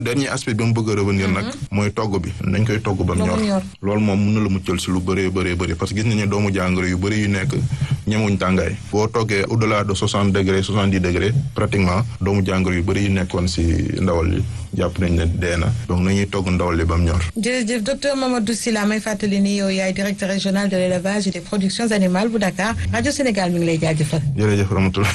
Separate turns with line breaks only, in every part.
dernier aspect bi mu bëgg a revenir nag mooy togg bi nañ koy togg ba mu ñor loolu moom mun na la muccal si lu bëree bëree bëri parce que gis nañu doomu jàngoro yu bëri yu nekk ñemuñ tàngaay boo toggee au delà de soixante degré soixante dix degré pratiquement doomu jàngoro yu bëri yu nekkoon si ndawal li jàpp nañ ne dee na donc nañuy togg ndawal li ba mu ñor
jërëjëf docteur Mamadou Sylla may fàttali ni yow yaay directeur régional de l'élevage et des productions animales bu Dakar rajo Sénégal mi ngi lay jaajëfal
jërëjëf Ramatoulaye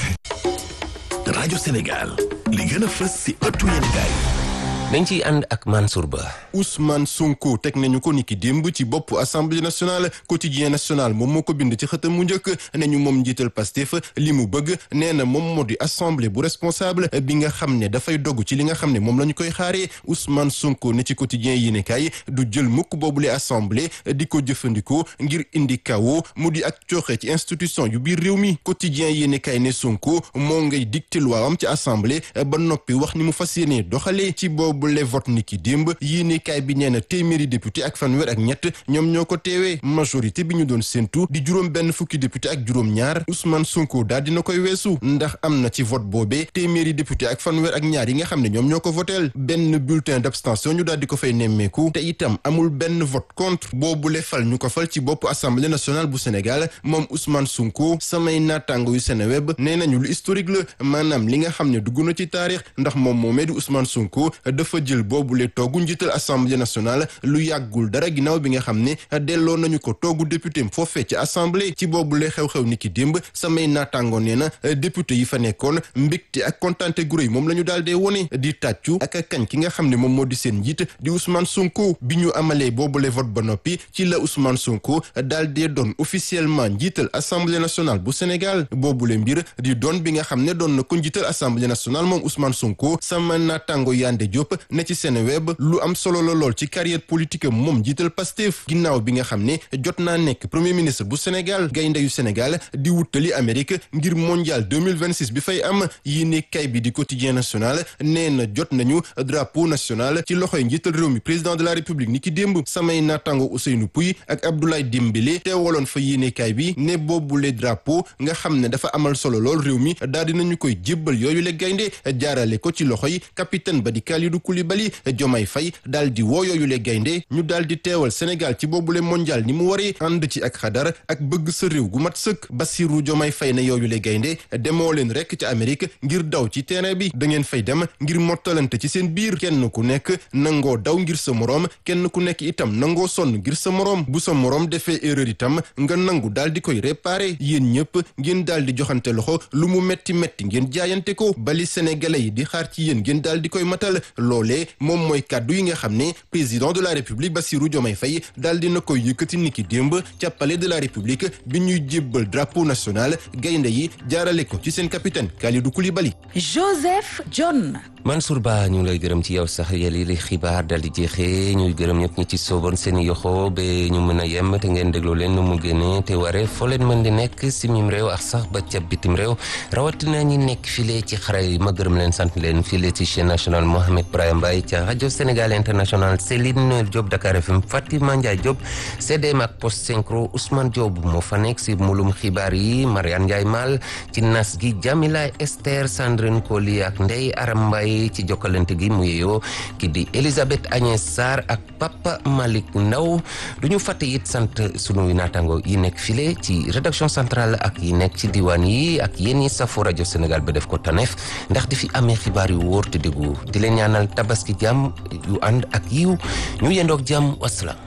rajo Sénégal li gën a fës si ëttu yéenekaay
dañ ciy ànd ak Mansour Ba.
Ousmane Sonko teg nañu ko niki démb ci bopp assemblée nationale quotidien national moom moo ko bind ci xëtam mu njëkk ne ñu moom njiital Pastef li mu bëgg nee na moom moo di assemblée bu responsable bi nga xam ne dafay dogg ci li nga xam ne moom la ñu koy xaaree Ousmane Sonko ne ci quotidien yi ne kay du jël mukk boobule assemblée di ko jëfandikoo ngir indi kawo mu di ak cooxe ci institution yu biir réew mi quotidien yi ne kay ne Sonko moo ngay dicté loi am ci assemblée ba noppi wax ni mu fas yéenee doxalee ci boobu bu le vote ni ki démb yéenekaay bi nee na téeméeri député ak fanweer ak ñett ñoom ñoo ko teewee majorité bi ñu doon séntu di juróom benn fukki député ak juróom ñaar Ousmane Sonko daal dina koy weesu ndax am na ci vote boobee téeméeri député ak fanweer ak ñaar yi nga xam ne ñoom ñoo ko voteel benn bulletin d'abstention ñu daal di ko fay nemmeeku te itam amul benn vote contre boobu le fal ñu ko fal ci bopp assemblée nationale bu Sénégal moom Ousmane Sonko samay naataango yu Seneweb nee nañu lu historique la maanaam li nga xam ne dugg na ci taarix ndax moom moomee di Ousmane Sonko dafa jël boobule toogu njiital assemblée nationale lu yàggul dara ginnaaw bi nga xam ne delloo nañu ko toogu député m foofee ci assemblée ci boobule xew-xew ni ki démb samay naataango nee na député yi fa nekkoon mbégte ak kontante gu rëy moom la ñu daal dee wone di tàccu ak kañ ki nga xam ne moom moo di seen njiit di Ousmane Sonko bi ñu amalee boobule vote ba noppi ci la Ousmane Sonko daal dee doon officiellement njiital assemblée nationale bu Sénégal boobule mbir di doon bi nga xam ne doon na ko njiital assemblée nationale moom Ousmane Sonko sama naataango Yande Diop ne ci Seneweb lu am solo la lool ci carrière politique am moom jiital Pastef ginnaaw bi nga xam ne jot naa nekk premier ministre bu Sénégal gaynde yu Sénégal di wutali Amérique ngir mondial 2026 bi fay am yéene kay bi di quotidien national nee na jot nañu drapeau national ci loxoy njiital réew mi président de la république ni ki démb samay naataango Ousseynou Pouy ak Abdoulaye Dembélé teewaloon fa yéene kay bi ne boobule drapeau nga xam ne dafa amal solo lool réew mi daal dinañu koy jébbal yooyu le gaynde jaarale ko ci loxoy capitaine ba di Kalidou Koulibaly Jomay Fay daal di woo yooyu le gaynde ñu daal di teewal Sénégal ci boobule mondial ni mu waree ànd ci ak xadar ak bëgg sa réew gu mat sëkk Bassirou Jomay Fay na yooyu le gaynde demoo leen rek ci Amérique ngir daw ci terrain bi da ngeen fay dem ngir mottalante ci seen biir kenn ku nekk nangoo daw ngir sa moroom kenn ku nekk itam nangoo sonn ngir sa moroom bu sa moroom defee erreur itam nga nangu daal di koy réparer yéen ñëpp ngeen daal di joxante loxo lu mu metti metti ngeen jaayante ko bali sénégalais yi di xaar ci yéen ngeen daal di koy matal loolee moom mooy kàddu yi nga xam ne président de la république Bassirou Diomaye Faye daal dina koy yëkkati niki démb ca palais de la république bi ñuy jébbal drapeau national gaynde yi jaarale ko ci seen capitaine Kalidou Koulibaly.
Joseph John.
Mansour Ba ñu ngi lay gërëm ci yow sax yàlla li xibaar dal di jeexee ñuy gërëm ñëpp ñi ci sooboon seen yoxo ba ñu mën a yem te ngeen déglu leen nu mu génnee te waree foo leen mën di nekk si mim réew ak sax ba ca bitim réew rawatina ñi nekk file ci xare yi ma gërëm leen sant leen file ci chaîne nationale Mohamed Brahim Mbaye ca rajo Sénégal international Céline Diop Dakar FM Fatima Ndiaye Diop CDM ak Post Synchro Ousmane Diop moo fa nekk si mulum xibaar yi Mariane Ndiaye Mal ci nas gi Jamila Esther Sandrine Koli ak Ndeye Aram Mbaye ci jokkalante gi mu yeyoo ki di Elisabeth Agnès Sarr ak Papa Malick Ndaw du ñu fàtte it sant sunu naataango yi nekk file ci rédaction centrale ak yi nekk ci diwaan yi ak yéen ñi safo rajo Sénégal ba def ko taneef ndax di fi amee xibaar yu wóor te déggu di leen ñaanal tabaski jàmm yu ànd ak yiw ñu yendoog jàmm wasalaam